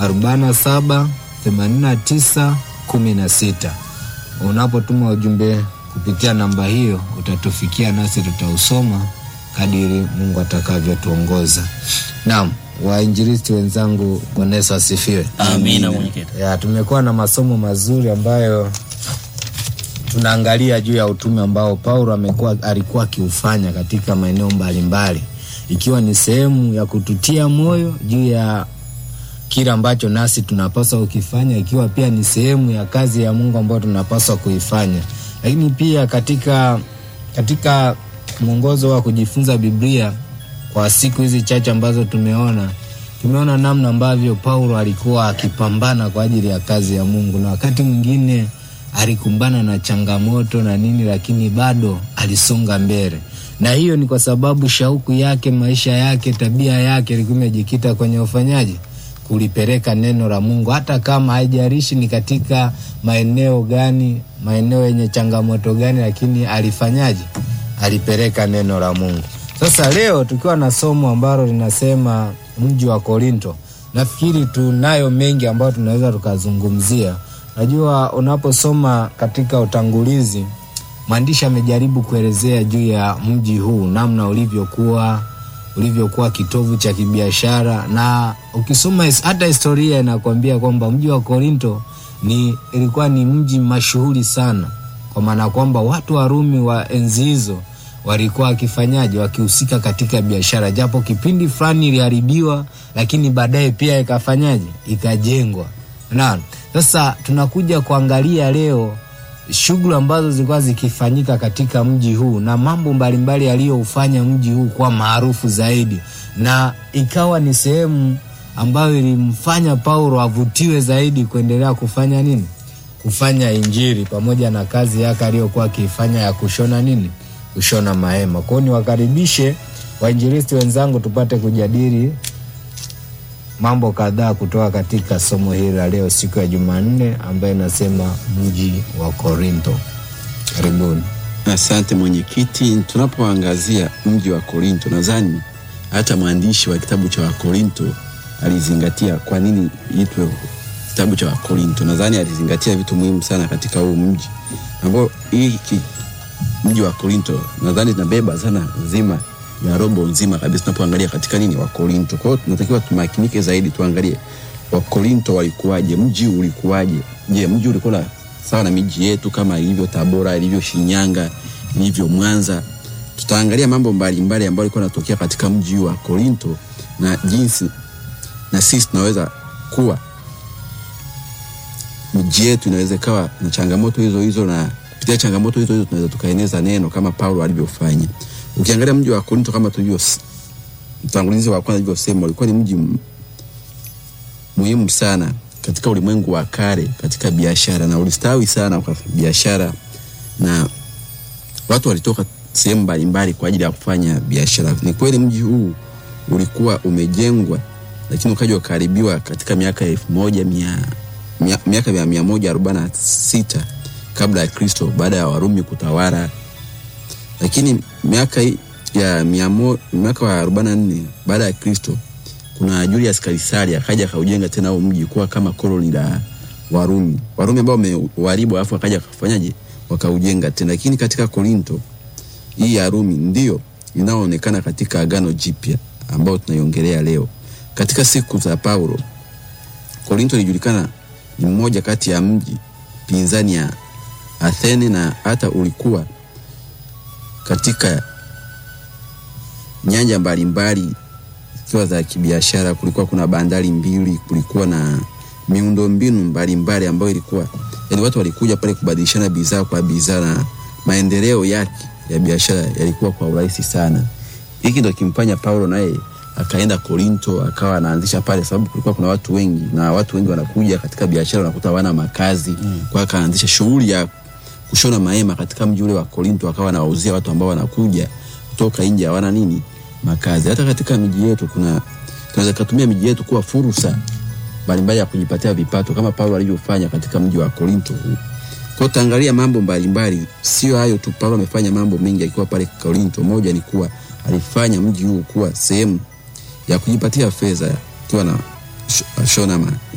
47 89 16. Unapotuma ujumbe kupitia namba hiyo utatufikia, nasi tutausoma kadiri Mungu atakavyotuongoza. Naam, wainjilisti wenzangu, Bwana Yesu asifiwe. Amina mwenyekiti. Ya, tumekuwa na masomo mazuri ambayo tunaangalia juu ya utume ambao Paulo amekuwa alikuwa akiufanya katika maeneo mbalimbali, ikiwa ni sehemu ya kututia moyo juu ya kile ambacho nasi tunapaswa kukifanya, ikiwa pia ni sehemu ya kazi ya Mungu ambayo tunapaswa kuifanya, lakini pia katika katika mwongozo wa kujifunza Biblia kwa siku hizi chache ambazo tumeona tumeona namna ambavyo Paulo alikuwa akipambana kwa ajili ya kazi ya Mungu, na wakati mwingine alikumbana na changamoto na nini, lakini bado alisonga mbele, na hiyo ni kwa sababu shauku yake, maisha yake, tabia yake ilikuwa imejikita kwenye ufanyaji kulipeleka neno la Mungu, hata kama haijalishi ni katika maeneo gani, maeneo yenye changamoto gani, lakini alifanyaje? Alipeleka neno la Mungu. Sasa leo tukiwa na somo ambalo linasema mji wa Korinto, nafikiri tunayo mengi ambayo tunaweza tukazungumzia. Najua unaposoma katika utangulizi, mwandishi amejaribu kuelezea juu ya mji huu, namna ulivyokuwa ulivyokuwa kitovu cha kibiashara, na ukisoma his- hata historia inakwambia kwamba mji wa Korinto ni ilikuwa ni mji mashuhuri sana, kwa maana kwamba watu wa Rumi wa enzi hizo walikuwa wakifanyaje, wakihusika katika biashara, japo kipindi fulani iliharibiwa, lakini baadaye pia ikafanyaje, ikajengwa. Naam, sasa tunakuja kuangalia leo shughuli ambazo zilikuwa zikifanyika katika mji huu na mambo mbalimbali yaliyoufanya mji huu kuwa maarufu zaidi, na ikawa ni sehemu ambayo ilimfanya Paulo avutiwe zaidi kuendelea kufanya nini, kufanya Injili pamoja na kazi yake aliyokuwa akiifanya ya kushona nini, kushona mahema. Kwao niwakaribishe wainjilisti wenzangu tupate kujadili mambo kadhaa kutoka katika somo hili la leo siku ya Jumanne ambayo inasema mji wa Korinto. Karibuni. Asante mwenyekiti. Tunapoangazia mji wa Korinto, nadhani hata mwandishi wa kitabu cha Wakorinto alizingatia kwa nini itwe kitabu cha Wakorinto. Nadhani alizingatia vitu muhimu sana katika huu mji ambao hii ki- mji wa Korinto nadhani tunabeba sana nzima ya robo nzima kabisa tunapoangalia katika nini Wakorinto. Kwa hiyo tunatakiwa tumakinike zaidi, tuangalie Wakorinto walikuwaje, mji ulikuwaje. Je, mji ulikuwa na sawa na miji yetu kama ilivyo Tabora, ilivyo Shinyanga, ilivyo Mwanza? Tutaangalia mambo mbalimbali ambayo yalikuwa yanatokea katika mji huu wa Korinto na jinsi na sisi tunaweza kuwa miji yetu inaweza ikawa na changamoto hizo hizo, na kupitia changamoto hizo hizo tunaweza tukaeneza neno kama Paulo alivyofanya. Ukiangalia mji wa Korinto kama tulivyo mtangulizi wa kwanza alivyosema, ulikuwa ni mji m- muhimu sana katika ulimwengu wa kale katika biashara, na ulistawi sana kwa biashara, na watu walitoka sehemu mbalimbali kwa ajili ya kufanya biashara. Ni kweli mji huu ulikuwa umejengwa, lakini ukaja ukaharibiwa katika miaka ya elfu moja mia mia- miaka ya mia moja arobaini na sita kabla ya Kristo, baada ya Warumi kutawala lakini miaka hii ya mia mo- miaka wa arobaini na nne baada ya Kristo kuna Julius Kaisari akaja akaujenga tena huo mji kuwa kama koloni la Warumi, Warumi ambao wameharibu, alafu akaja akafanyaje, wakaujenga tena. Lakini katika Korinto hii ya Rumi ndio inayoonekana katika Agano Jipya ambao tunaiongelea leo. Katika siku za Paulo, Korinto ilijulikana ni mmoja kati ya mji pinzani ya Athene na hata ulikuwa katika nyanja mbalimbali zikiwa za kibiashara. Kulikuwa kuna bandari mbili, kulikuwa na miundombinu mbalimbali ambayo ilikuwa yani, watu walikuja pale kubadilishana bidhaa kwa bidhaa, na maendeleo yake ya biashara yalikuwa kwa urahisi sana. Hiki ndo kimfanya Paulo naye akaenda Korinto akawa anaanzisha pale, sababu kulikuwa kuna watu wengi na watu wengi wanakuja katika biashara, wanakuta hawana makazi mm. Kwa hiyo akaanzisha shughuli ya kushona mahema katika mji ule wa Korinto, akawa anawauzia watu ambao wanakuja kutoka nje hawana nini makazi. Hata katika miji yetu kuna tunaweza kutumia miji yetu kuwa fursa mbalimbali ya kujipatia vipato kama Paulo alivyofanya katika mji wa Korinto huu. Kwa hiyo tutaangalia mambo mbalimbali, sio hayo tu. Paulo amefanya mambo mengi akiwa pale Korinto. Moja ni kuwa alifanya mji huu kuwa sehemu ya kujipatia fedha, akiwa na shona ma